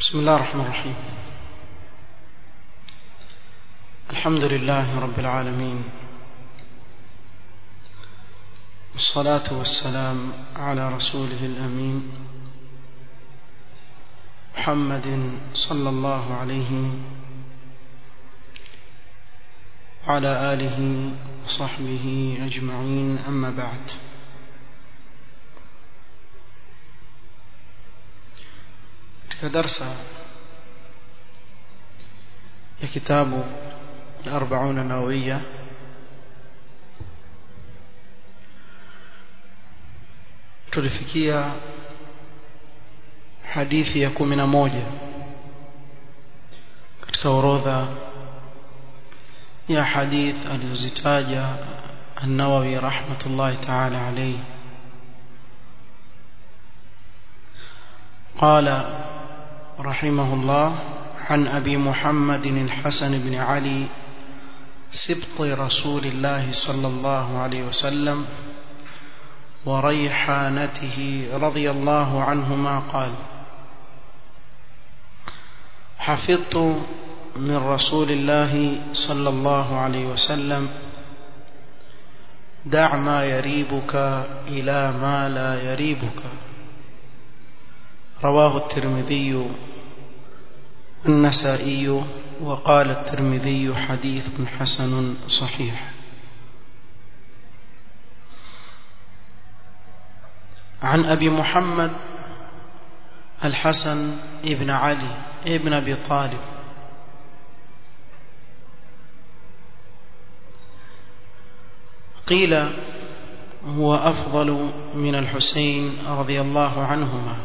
بسم الله الرحمن الرحيم الحمد لله رب العالمين والصلاة والسلام على رسوله الأمين محمد صلى الله عليه وعلى آله وصحبه أجمعين أما بعد katika darsa ya kitabu al-40 an-nawawiyya tulifikia hadithi ya 11 katika orodha ya hadith alizozitaja an-Nawawi rahmatullahi ta'ala alayhi قال رحمه الله عن أبي محمد الحسن بن علي سبط رسول الله صلى الله عليه وسلم وريحانته رضي الله عنهما قال حفظت من رسول الله صلى الله عليه وسلم دع ما يريبك إلى ما لا يريبك رواه الترمذي النسائي وقال الترمذي حديث حسن صحيح عن أبي محمد الحسن ابن علي ابن أبي طالب قيل هو أفضل من الحسين رضي الله عنهما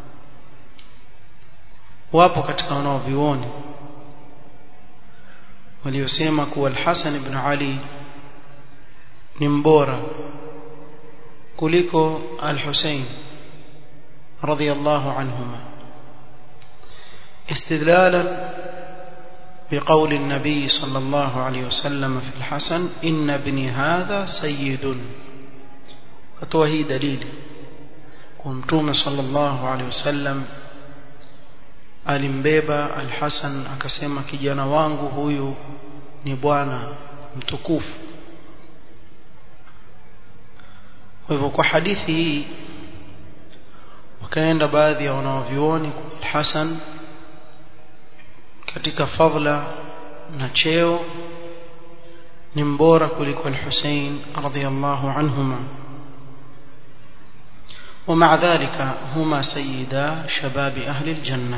wapo katika wanaovioni waliosema kuwa al-Hasan ibn Ali ni mbora kuliko al-Husayn radiyallahu anhuma استدلالا بقول النبي صلى الله عليه وسلم في الحسن إن ابني هذا سيد فتوهي دليل ومتوم صلى الله عليه وسلم alimbeba al-Hasan akasema kijana wangu huyu ni bwana mtukufu kwa hivyo kwa hadithi hii wakaenda baadhi ya wanaovioni al-Hasan katika fadla na cheo ni mbora kuliko al-Hussein radhiyallahu anhuma ومع ذلك هما سيدا شباب أهل الجنة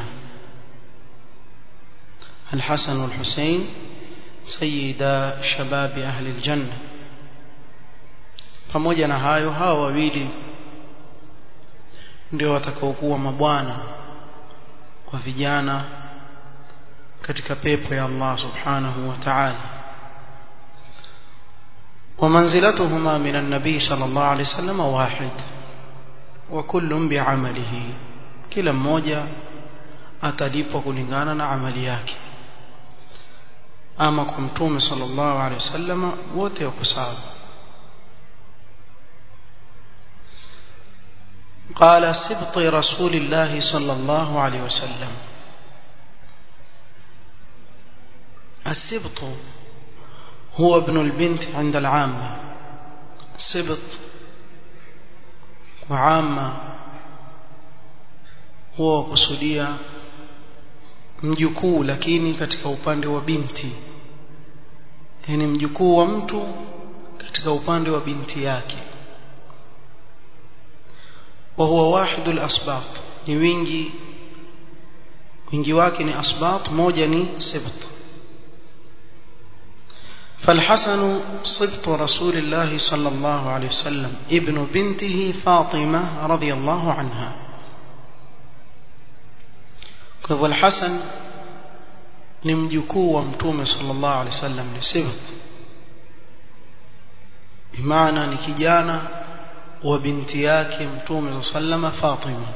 الحسن والحسين سيدا شباب أهل الجنة pamoja na hayo hawa wawili ndio watakaokuwa mabwana wa vijana katika pepo ya Allah subhanahu wa ta'ala ومنزلتهما من النبي صلى الله عليه وسلم واحد وكل بعمله kila mmoja atalipwa kulingana na amali yake ama kwa mtume sallallahu alaihi wasallam wote wako sawa قال سبط رسول الله صلى الله عليه وسلم السبط هو ابن البنت عند العامة السبط وعامة هو kusudia mjukuu lakini katika upande wa binti yani mjukuu wa mtu katika upande wa binti yake wa huwa wahidu al-asbat ni wingi wingi wake ni asbat moja ni sibt فالحسن صبط رسول الله صلى الله عليه وسلم ابن بنته فاطمة رضي الله عنها kwa hivyo al-Hasan ni mjukuu wa mtume sallallahu alaihi wasallam ni sibt bimaana ni kijana wa binti yake mtume sallallahu Fatima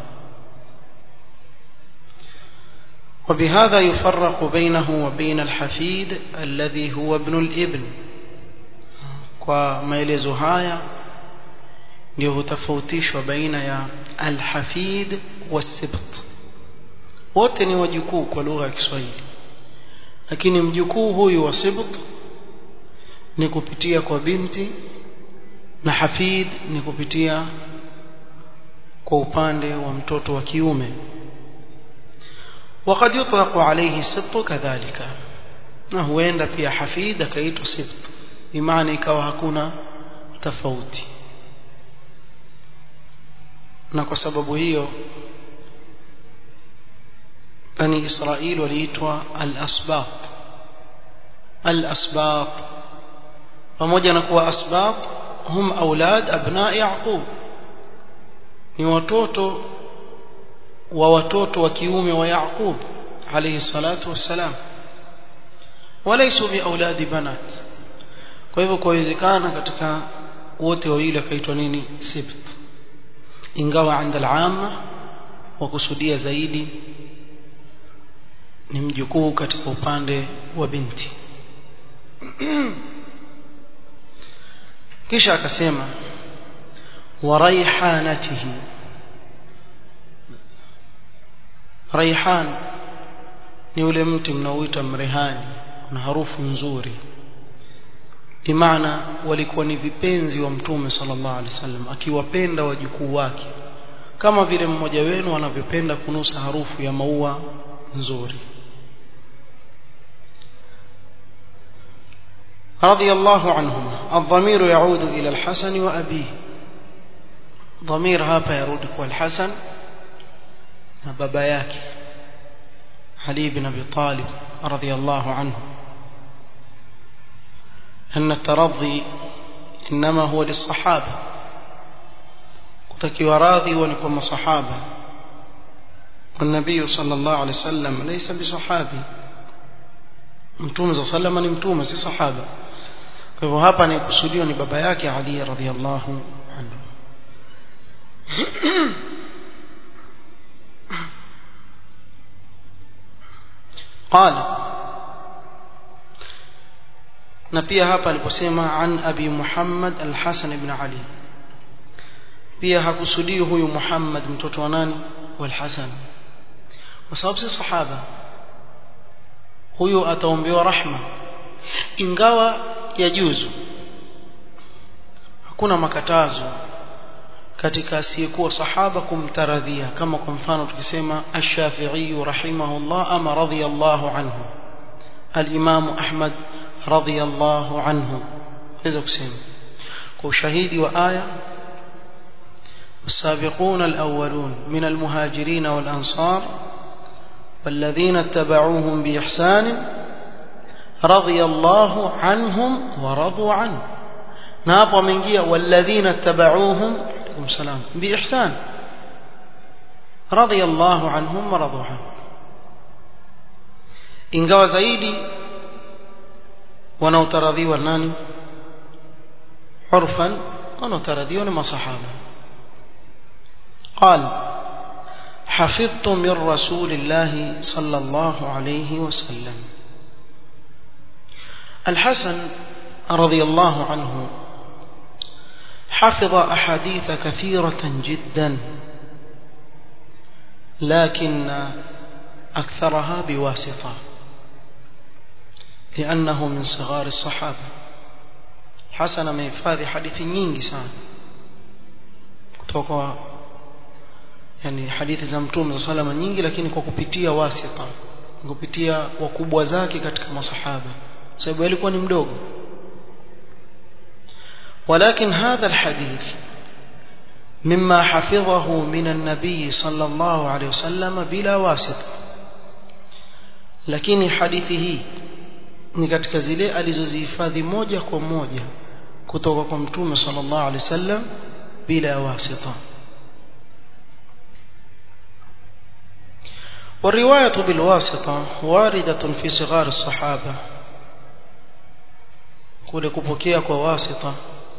وبهذا يفرق بينه وبين الحفيد الذي هو ابن الابن kwa maelezo haya ndio hutafautishwa baina ya alhafid wasibt wote ni wajukuu kwa lugha ya Kiswahili lakini mjukuu huyu wa sibt ni kupitia kwa binti na hafid ni kupitia kwa upande wa mtoto wa kiume وقد يطلق عليه سبط كذلك na huenda pia hafid akaitwa sibt imani ikawa hakuna tofauti na kwa sababu hiyo bani israil waliitwa al-asbaq al-asbaq pamoja na kuwa asbaq hum aulad abna yaqub ni watoto wa watoto wa kiume wa yaqub alayhi salatu wassalam walaysu bi auladi banat kwa hivyo kuwezekana katika wote wawili akaitwa nini sibt ingawa عند العامه wakusudia zaidi ni mjukuu katika upande wa binti kisha akasema wa raihanatihi raihan ni ule mti mnaoita mrehani una harufu nzuri bimaana walikuwa ni vipenzi wa mtume sallallahu alaihi wasallam akiwapenda wajukuu wake kama vile mmoja wenu anavyopenda kunusa harufu ya maua nzuri رضي الله عنهما الضمير يعود إلى الحسن وأبيه ضمير هابا يرود الحسن بابا yake علي بن أبي طالب رضي الله عنه أن الترضي إنما هو للصحابة kutakiwa radhi huwa ni kwa masahaba والنبي صلى الله عليه وسلم ليس بصحابي mtume صلى الله عليه وسلم ni mtume si sahaba kwa hivyo hapa ni kusudiwa ni baba yake Ali radhiallahu anhu قال na pia hapa aliposema an abi Muhammad al-Hasan ibn Ali pia hakusudii huyu Muhammad mtoto wa nani wal Hasan kwa sababu si sahaba huyu ataombewa rahma ingawa yajuzu hakuna makatazo katika asiyekuwa sahaba kumtaradhia kama kwa mfano tukisema ash-Shafi'i rahimahullah ama radiyallahu anhu al-Imam Ahmad radiyallahu anhu naweza kusema kwa ushahidi wa aya السابقون الأولون من المهاجرين والأنصار والذين اتبعوهم بإحسان رضي الله عنهم ورضوا عنه نابا من جيه والذين اتبعوهم عليكم السلام بإحسان رضي الله عنهم ورضوا عنه ingawa zaidi wanaotaradhiwa nani urfan wanaotaradhiwa ni masahaba قال حفظت من رسول الله صلى الله عليه وسلم الحسن رضي الله عنه حفظ أحاديث كثيرة جدا لكن أكثرها بواسطة لأنه من صغار الصحابة حسن ما يفاذي حديث nyingi sana kutoka yani hadithi za mtume salama nyingi lakini kwa kupitia wasita kupitia wakubwa zake katika masahaba sababu alikuwa ni mdogo ولكن هذا الحديث مما حفظه من النبي صلى الله عليه وسلم بلا واسطة lakini hadithi hii ni katika zile alizozihifadhi moja kwa moja kutoka kwa mtume sallallahu alaihi wasallam bila wasita والرواية بالواسطة واردة في صغار الصحابة kule kupokea kwa wasita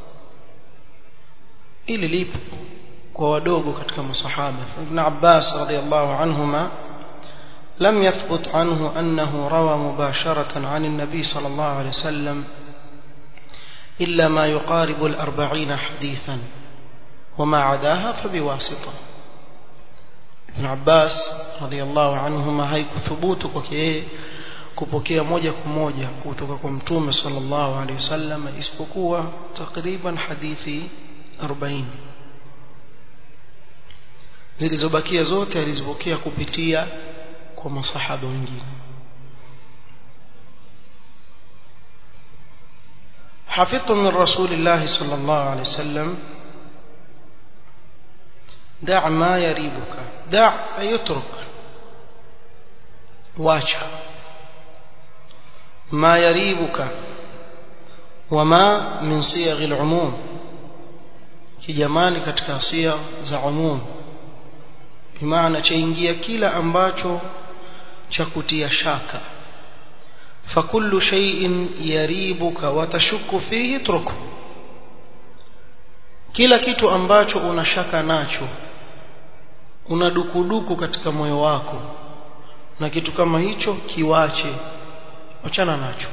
ili lipo kwa wadogo katika masahaba ibn Abbas radiyallahu anhuma لم يثبت عنه أنه روى مباشرة عن النبي صلى الله عليه وسلم إلا ما يقارب الأربعين حديثا وما عداها فبواسطة Ibn Abbas radhiallahu anhuma haikuthubutu kwake yeye kupokea moja kwa moja kutoka kwa mtume sallallahu alaihi wasallam isipokuwa takriban hadithi 40 zilizobakia zote alizipokea kupitia kwa masahaba wengine حفظت من رسول الله صلى الله عليه وسلم دع ما يريبك دع يترك واجه ما يريبك وما من صيغ العموم kijamani katika sia za umum bimaana chaingia kila ambacho cha kutia shaka fakullu shay'in yaribuka wa tashukku fihi truku kila kitu ambacho unashaka nacho una dukuduku katika moyo wako na kitu kama hicho kiwache achana nacho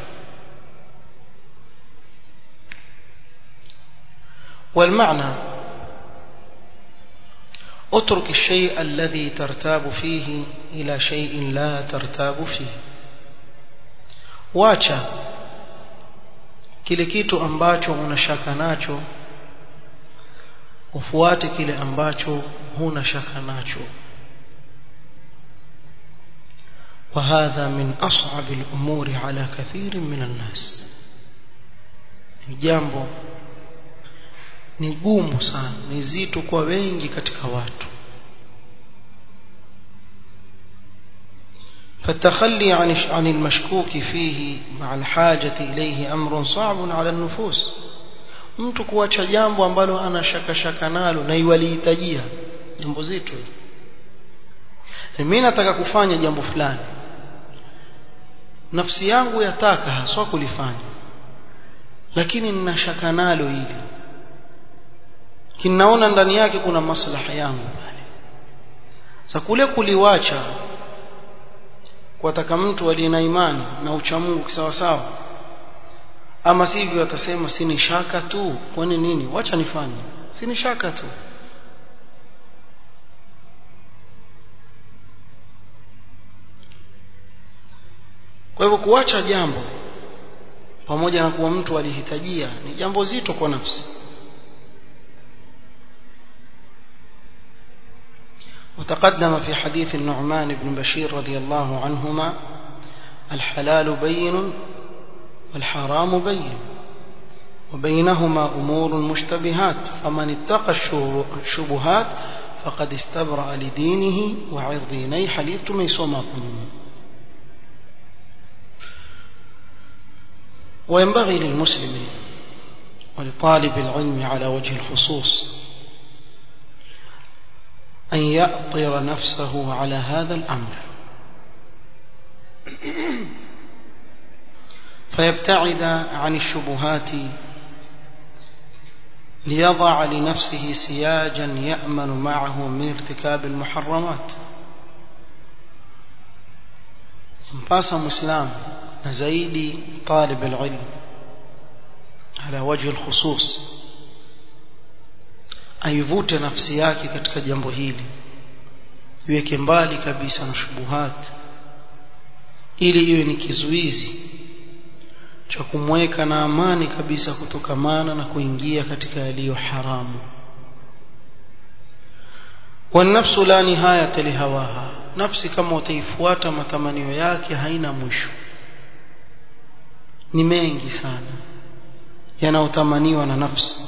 والمعنى اترك الشيء الذي ترتاب فيه إلى شيء لا ترتاب فيه wacha kile kitu ambacho unashaka nacho ufuate kile ambacho huna shaka nacho وهذا من أصعب الأمور على كثير من الناس jambo ni gumu sana ni zito kwa wengi katika watu فالتخلي عن عن المشكوك فيه مع الحاجة إليه أمر صعب على النفوس mtu kuacha jambo ambalo ana shaka shaka nalo na iwalihitajia jambo zito mimi nataka kufanya jambo fulani nafsi yangu yataka haswa kulifanya lakini nina shaka nalo hili kinaona ndani yake kuna maslaha yangu pale sasa kule kuliwacha kuwataka mtu aliye na imani na uchamungu kisawa sawa ama sivyo atasema sini shaka tu kwani nini wacha nifanye sini shaka tu kwa hivyo kuacha jambo pamoja na kuwa mtu alihitajia ni jambo zito kwa nafsi وتقدم في حديث النعمان بن بشير رضي الله عنهما الحلال بين والحرام بين وبينهما أمور مشتبهات فمن اتقى الشبهات فقد استبرأ لدينه وعرضه ني حديث ميسومكم وينبغي للمسلم ولطالب العلم على وجه الخصوص أن يأطر نفسه على هذا الأمر فيبتعد عن الشبهات ليضع لنفسه سياجا يأمن معه من ارتكاب المحرمات mpasa مسلم نزيدي طالب العلم على وجه الخصوص aivute nafsi yake katika jambo hili iweke mbali kabisa na shubuhat ili iwe ni kizuizi cha kumweka na amani kabisa kutokamana na kuingia katika yaliyo haramu والنفس لا نهاية لهواها نفسي kama utaifuata matamanio yake haina mwisho ni mengi sana yanayotamaniwa na nafsi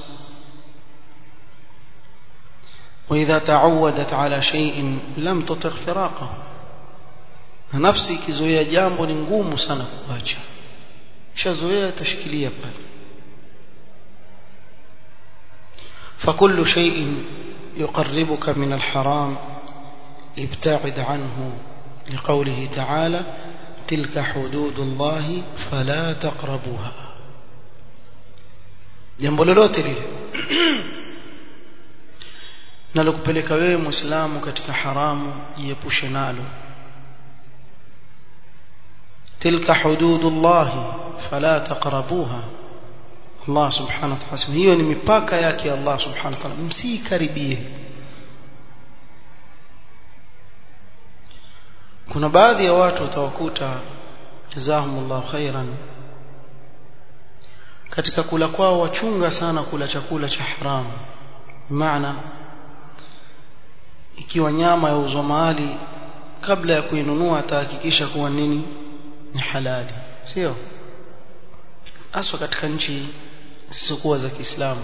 وإذا تعودت على شيء لم تطق فراقه نفسي kizoea jambo ni ngumu sana kuacha shazoea tashikilia pale فكل شيء يقربك من الحرام ابتعد عنه لقوله تعالى تلك حدود الله فلا تقربوها jambo lolote lile nalokupeleka wewe muislamu katika haramu jiepushe nalo tilka hududullah fala taqrabuha Allah subhanahu wa ta'ala hiyo ni mipaka yake Allah subhanahu wa ta'ala msikaribie kuna baadhi ya watu utawakuta jazahumullahu khairan katika kula kwao wachunga sana kula chakula cha haramu maana ikiwa nyama yauzwa mahali kabla ya kuinunua atahakikisha kuwa nini ni halali sio haswa katika nchi zisizokuwa za Kiislamu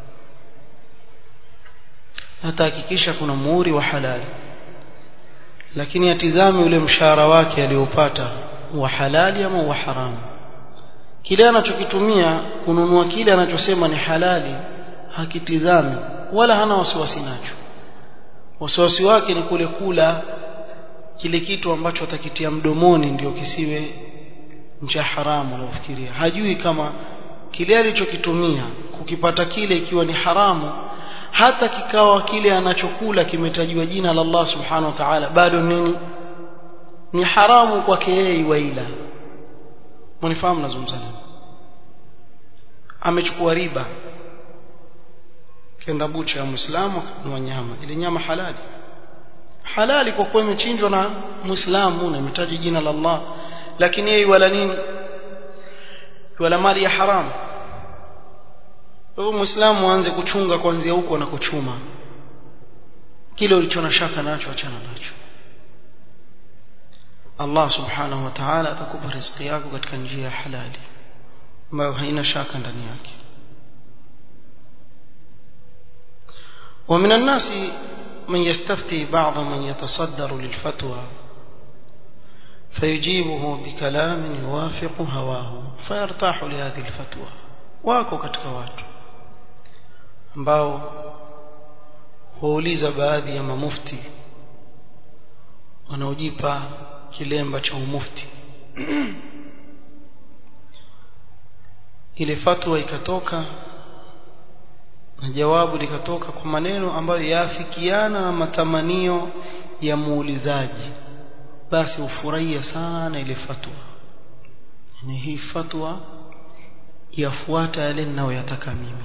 atahakikisha kuna muhuri wa halali lakini atizame ule mshahara wake aliopata wa halali ama wa haramu kile anachokitumia kununua kile anachosema ni halali hakitizami wala hana wasiwasi nacho wasiwasi wake ni kule kula kile kitu ambacho atakitia mdomoni ndio kisiwe cha haramu anafikiria hajui kama kile alichokitumia kukipata kile ikiwa ni haramu hata kikawa kile anachokula kimetajiwa jina la Allah subhanahu wa ta'ala bado nini ni haramu kwake yeye waila mnifahamu nazungumza nini amechukua riba kenda bucha ya muislamu akanunua nyama ile nyama halali halali kwa kuwa imechinjwa na muislamu na imetaja jina la Allah lakini yeye wala nini wala mali ya haramu kwa hivyo muislamu aanze kuchunga kuanzia huko na kuchuma kile ulicho na shaka nacho achana nacho Allah subhanahu wa ta'ala atakupa riziki yako katika njia ya halali ambayo haina shaka ndani yake ومن الناس من يستفتي بعض من يتصدر للفتوى فيجيبه بكلام يوافق هواه فيرتاح لهذه الفتوى wako katika watu ambao huuliza baadhi ya mamufti wanaojipa kilemba cha umufti ile fatwa ikatoka na jawabu likatoka kwa maneno ambayo yaafikiana na matamanio ya muulizaji basi ufurahia sana ile fatwa ni hii fatwa yafuata yale ninayoyataka mimi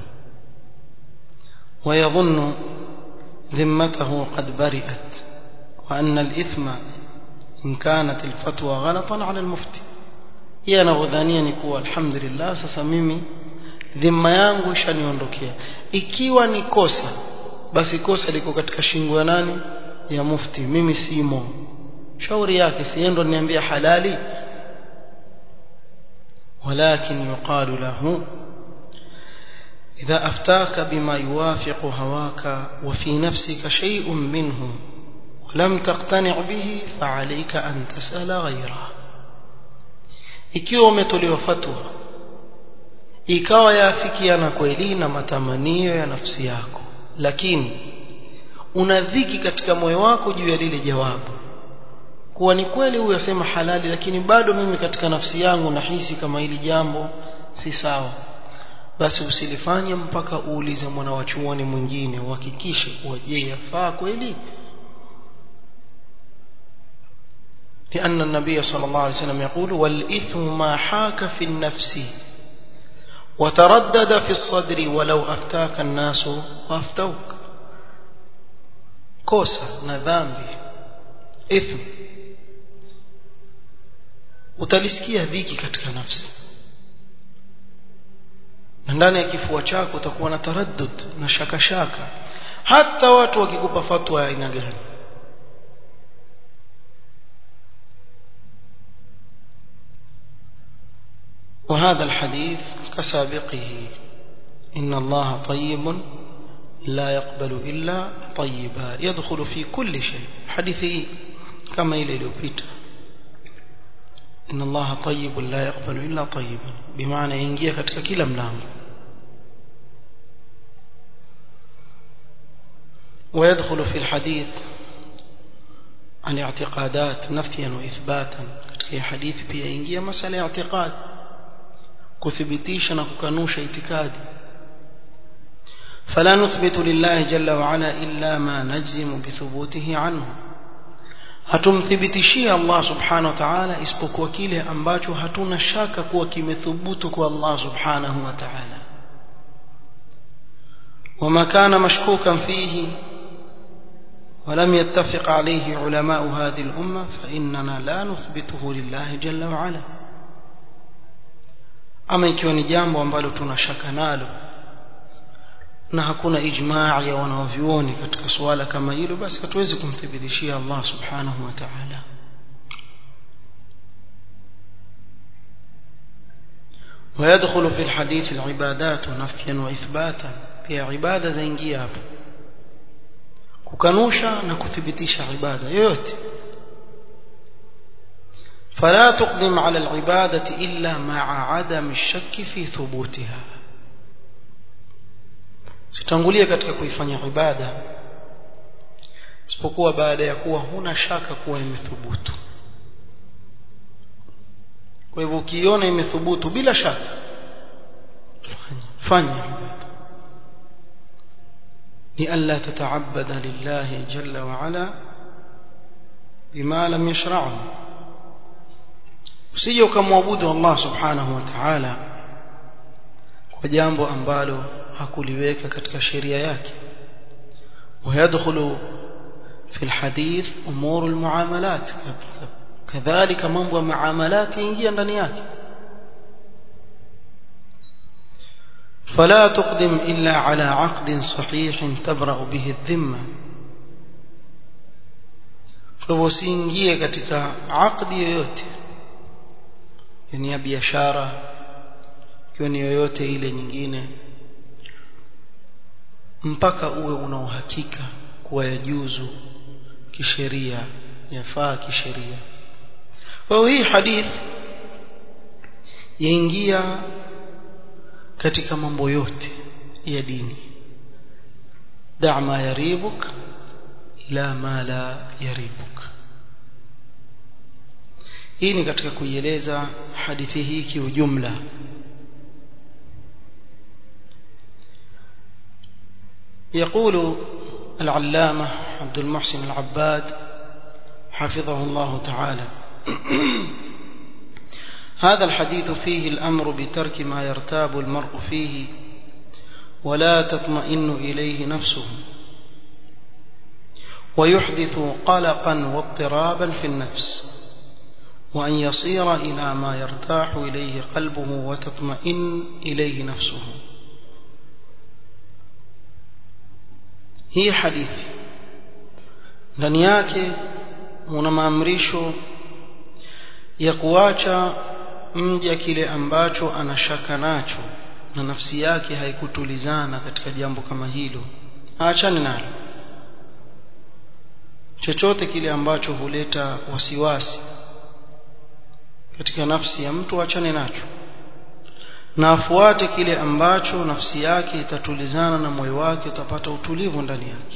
ويظن ذمته قد برئت وأن الإثم إن كانت الفتوى غلطا على المفتي yeye anavyodhania ni kuwa alhamdulillah sasa mimi dhima yangu ishaniondokea ikiwa ni kosa basi kosa liko katika shingo ya nani ya mufti mimi simo shauri yake siendo niambia halali ولكن يقال له إذا أفتاك بما يوافق هواك وفي نفسك شيء منه ولم تقتنع به فعليك أن تسأل غيره ikiwa umetolewa fatwa ikawa yaafikiana kweli na matamanio ya nafsi yako lakini una dhiki katika moyo wako juu ya lile jawabu kuwa ni kweli huyu asema halali lakini bado mimi katika nafsi yangu nahisi kama hili jambo si sawa basi usilifanye mpaka uulize mwana wa chuoni mwingine uhakikishe kuwa je yafaa kweli لأن النبي صلى الله عليه وسلم يقول والإثم ما حاك في النفس وتردد في الصدر ولو أفتاك الناس وأفتوك كوسا نذامبي إثم utalisikia dhiki katika nafsi na ndani ya kifua chako utakuwa na taraddud na shaka shaka hata watu wakikupa fatwa ya aina gani وهذا الحديث كسابقه إن الله طيب لا يقبل إلا طيبا يدخل في كل شيء حديثه كما إلى الوبيت إن الله طيب لا يقبل إلا طيبا بمعنى ينجيه katika kila mlango ويدخل في الحديث عن اعتقادات نفيا وإثباتا katika hadithi pia ingia masala ya i'tiqad kuthibitisha na kukanusha itikadi فلا نثبت لله جل وعلا إلا ما نجزم بثبوته عنه hatumthibitishia Allah subhanahu wa ta'ala isipokuwa kile ambacho hatuna shaka kuwa kimethubutu kwa Allah subhanahu wa ta'ala wama kana mashkukan fihi ولم يتفق عليه علماء هذه الأمة فإننا لا نثبته لله جل وعلا ama ikiwa ni jambo ambalo tunashaka nalo na hakuna ijmaa ya wanaovyuoni katika suala kama hilo basi hatuwezi kumthibitishia Allah subhanahu wa ta'ala ويدخل في الحديث العبادات نفيا واثباتا pia ibada zaingia hapo kukanusha na kuthibitisha ibada yoyote فلا تقدم على العبادة إلا مع عدم الشك في ثبوتها sitangulia katika kuifanya ibada isipokuwa baada ya kuwa huna shaka kuwa imethubutu kwa hivyo ukiona imethubutu bila shaka fanya fanya ibada لئلا تتعبد لله جل وعلا بما لم يشرعه usije ukamwabudu Allah subhanahu wa ta'ala kwa jambo ambalo hakuliweka katika sheria yake ويدخل في الحديث امور المعاملات كذلك mambo ya muamalat ingia ndani yake فلا تقدم إلا على عقد صحيح تبرأ به الذمة فوسينgie katika aqdi yoyote yani ya biashara ikiwa ni yoyote ile nyingine mpaka uwe una uhakika kuwa yajuzu kisheria yafaa kisheria kwa hiyo hii hadith yaingia katika mambo yote ya dini da ma yaribuk ila ma la yaribuk hii ni katika kuieleza hadithi hii kiujumla يقول العلامة عبد المحسن العباد حفظه الله تعالى هذا الحديث فيه الأمر بترك ما يرتاب المرء فيه ولا تطمئن إليه نفسه ويحدث قلقا واضطرابا في النفس وأن يصير إلى ما يرتاح إليه قلبه وتطمئن إليه نفسه hii hadithi ndani yake muna maamrisho ya kuacha mja kile ambacho anashaka nacho na nafsi yake haikutulizana katika jambo kama hilo aachane nalo chochote kile ambacho huleta wasiwasi katika nafsi ya mtu achane nacho na afuate kile ambacho nafsi yake itatulizana na moyo wake utapata utulivu ndani yake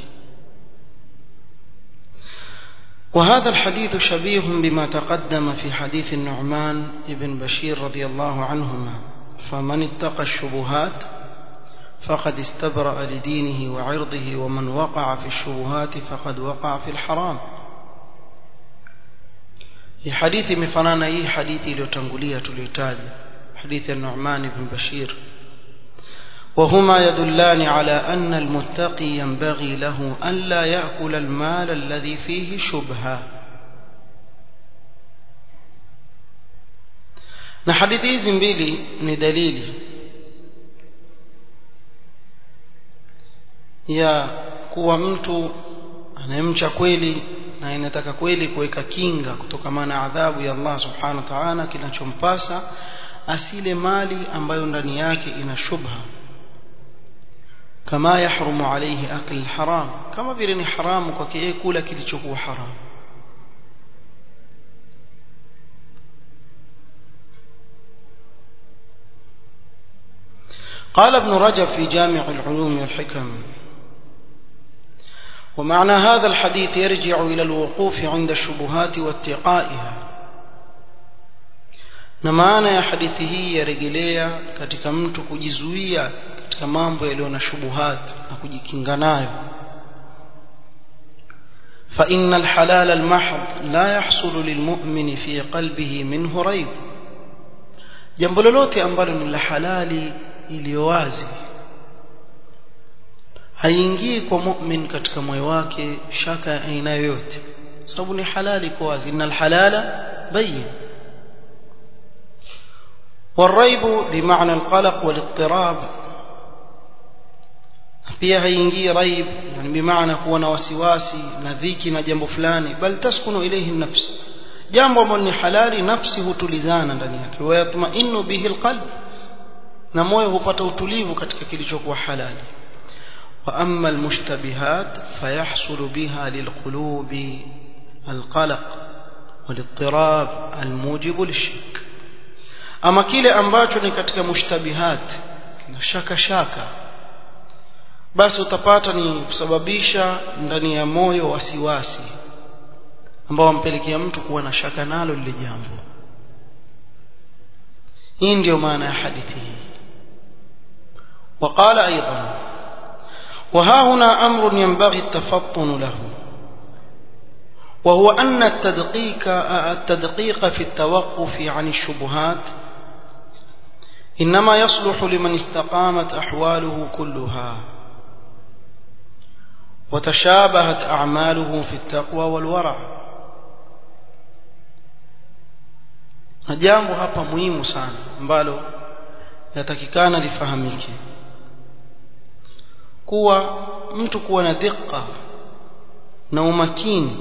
وهذا الحديث شبيه بما تقدم في حديث النعمان بن بشير رضي الله عنهما فمن اتقى الشبهات فقد استبرأ لدينه وعرضه ومن وقع في الشبهات فقد وقع في الحرام في حديث مفنانا هي حديث iliyotangulia tuliotaja حديث النعمان بن بشير وهما يدلان على أن المتقي ينبغي له أن لا يأكل المال الذي فيه شبهة na hadithi hizi mbili ni dalili ya kuwa mtu anayemcha kweli na inataka kweli kuweka kinga kutokamana na adhabu ya Allah subhanahu wa ta'ala kinachompasa asile mali ambayo ndani yake ina shubha kama yahrumu alayhi akl haram kama vile ni haramu kwake yeye kula kilichokuwa haramu قال ابن رجب في جامع العلوم والحكم ومعنى هذا الحديث يرجع إلى الوقوف عند الشبهات واتقائها na maana ya hadithi hii yarejelea katika mtu kujizuia katika mambo yaliyo na shubuhat na kujikinga nayo فإن الحلال المحض لا يحصل للمؤمن في قلبه منه ريب jambo lolote ambalo ni la halali iliyo wazi haingii kwa mu'min katika moyo wake shaka ya aina yoyote sababu ni halali kwa wazi innal halala bayyin والريب بمعنى القلق والاضطراب pia haingii raib yani bimaana kuwa na wasiwasi na dhiki na jambo fulani bal taskunu ilayhi nafs jambo ambalo ni halali nafsi hutulizana ndani yake wa yatma'innu bihi alqalb na moyo hupata utulivu katika kilichokuwa halali wa amma almushtabihat fayahsulu biha lilqulubi alqalaq والاضطراب الموجب للشك ama kile ambacho ni katika mushtabihat na shaka shaka basi utapata ni kusababisha ndani ya moyo wasiwasi ambao wampelekea mtu kuwa na shaka nalo lile jambo hii ndio maana ya hadithi hii وقال أيضا وها هنا أمر ينبغي التفطن له وهو أن التدقيق, التدقيق في التوقف عن الشبهات إنما يصلح لمن استقامت أحواله كلها وتشابهت أعماله في التقوى والورع na jambo hapa muhimu sana ambalo yatakikana lifahamike kuwa mtu kuwa na dhiqa na umakini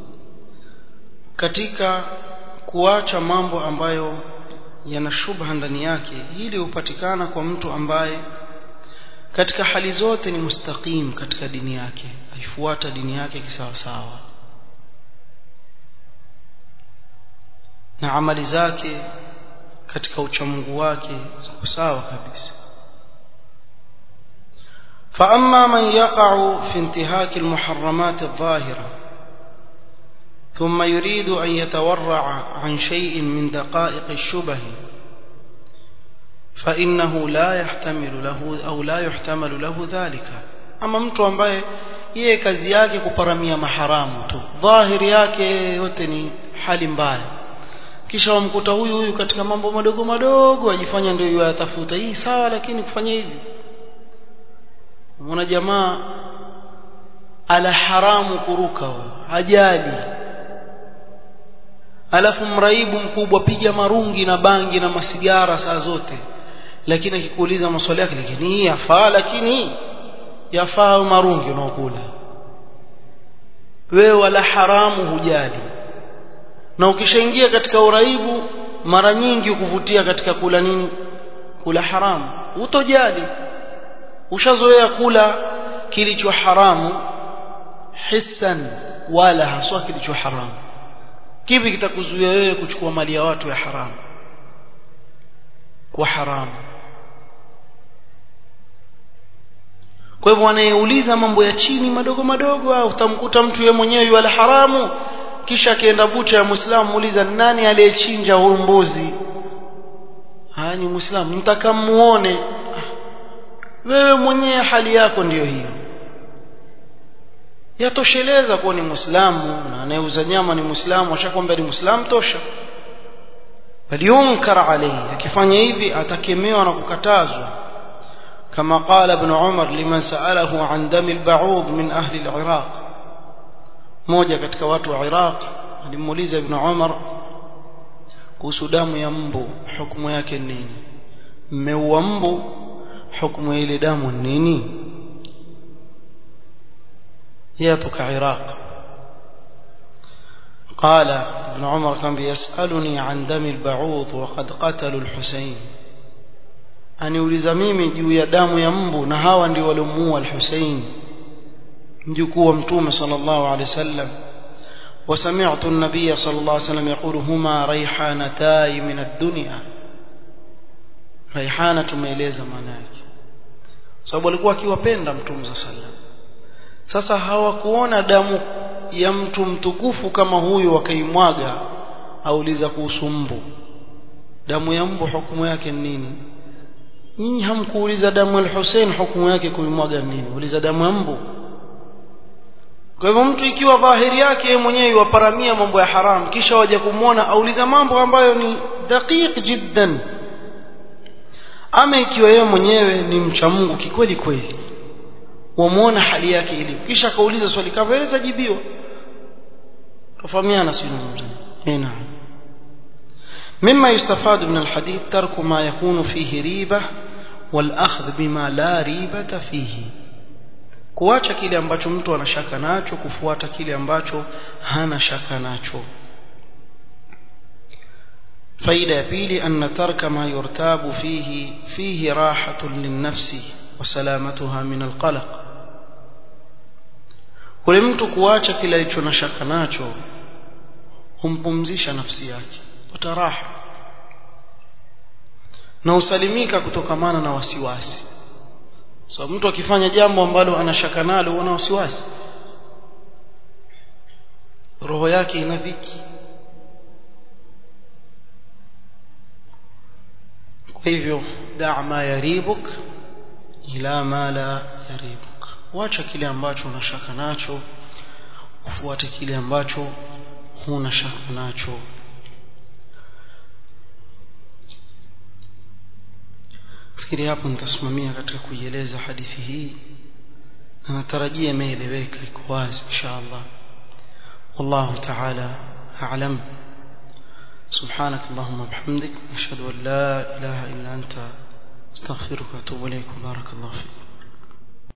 katika kuacha mambo ambayo yana shubha ndani yake hili hupatikana kwa mtu ambaye katika hali zote ni mustaqim katika dini yake aifuata dini yake kisawasawa na amali zake katika uchamungu wake ziko sawa kabisa فأما من يقع في انتهاك المحرمات الظاهرة ثم يريد أن يتورع عن شيء من دقائق الشبه فإنه لا يحتمل له أو لا يحتمل له ذلك أما mtu ambaye yeye kazi yake kuparamia maharamu tu dhahiri yake yote ni hali mbaya kisha wamkuta huyu huyu katika mambo madogo madogo ajifanya ndio yatafuta hii sawa lakini kufanya hivi mwana jamaa ala haramu kuruka hajali alafu mraibu mkubwa piga marungi na bangi na masigara saa zote lakini akikuuliza maswali yake lakini hii yafaa lakini yafaa marungi unaokula wewe wala haramu hujali na ukishaingia katika uraibu mara nyingi ukuvutia katika kula nini kula haramu utojali ushazoea kula kilicho haramu hissan wala haswa kilicho haramu kipi kitakuzuia wewe kuchukua mali ya watu ya haramu kwa haramu kwa hivyo anayeuliza mambo ya chini madogo madogo au utamkuta mtu yeye mwenyewe yuala haramu kisha akienda bucha ya muislamu muuliza nani aliyechinja huyu mbuzi haya ni muislamu nitakamuone wewe mwenyewe hali yako ndiyo hiyo yatosheleza kuwa ni muislamu na anayeuza nyama ni muislamu ashakwambia ni muislamu tosha bali yunkar alayhi akifanya hivi atakemewa na kukatazwa كما قال ابن عمر لمن سأله عن دم البعوض من أهل العراق موجة katika watu wa Iraq alimuuliza ibn Umar kuhusu damu ya mbu hukumu yake nini mmeua mbu hukumu ya ile damu nini yatoka Iraq قال ابن عمر كان بيسألني عن دم البعوض وقد قتلوا الحسين aniuliza mimi juu ya damu ya mbu na hawa ndio waliomuua al-Hussein mjukuu wa mtume sallallahu alaihi wasallam وسمعت النبي صلى الله عليه وسلم يقول هما ريحانتاي من الدنيا ريحانه tumeeleza maana yake sababu alikuwa akiwapenda mtume sallallahu alaihi wasallam sasa hawakuona damu ya mtu mtukufu kama huyu wakaimwaga auliza kuhusu mbu damu ya mbu hukumu yake ni nini nyinyi hamkuuliza damu ya Hussein hukumu yake kuimwaga nini uliza damu ya mbu kwa hivyo mtu ikiwa dhahiri yake mwenyewe waparamia mambo ya haram kisha waje kumwona auliza mambo ambayo ni daqiq jiddan ama ikiwa yeye mwenyewe ni mcha Mungu kikweli kweli wamuona hali yake ilivyo kisha akauliza swali kama ile zajibiwa tofahamiana sio eh naam مما يستفاد من الحديث ترك ما يكون فيه ريبة والأخذ بما لا ريبة فيه kuacha kile ambacho mtu anashaka nacho kufuata kile ambacho hana shaka nacho faida ya pili anna tarka ma yurtabu fihi fihi rahatun linnafsi wa salamatuha min alqalaq kule mtu kuacha kile alicho na shaka nacho humpumzisha nafsi yake pata raha na usalimika kutokamana na wasiwasi so mtu akifanya jambo ambalo anashaka nalo ana wasiwasi roho yake ina dhiki kwa hivyo daa ma yaribuk ila ma la yaribuk wacha kile ambacho unashaka nacho ufuate kile ambacho huna shaka nacho fikiri hapo nitasimamia katika kuieleza hadithi hii na natarajia imeeleweka iko wazi inshallah wallahu ta'ala a'lam سبحانك اللهم وبحمدك نشهد أن لا إله إلا أنت استغفرك واتوب إليك بارك الله فيك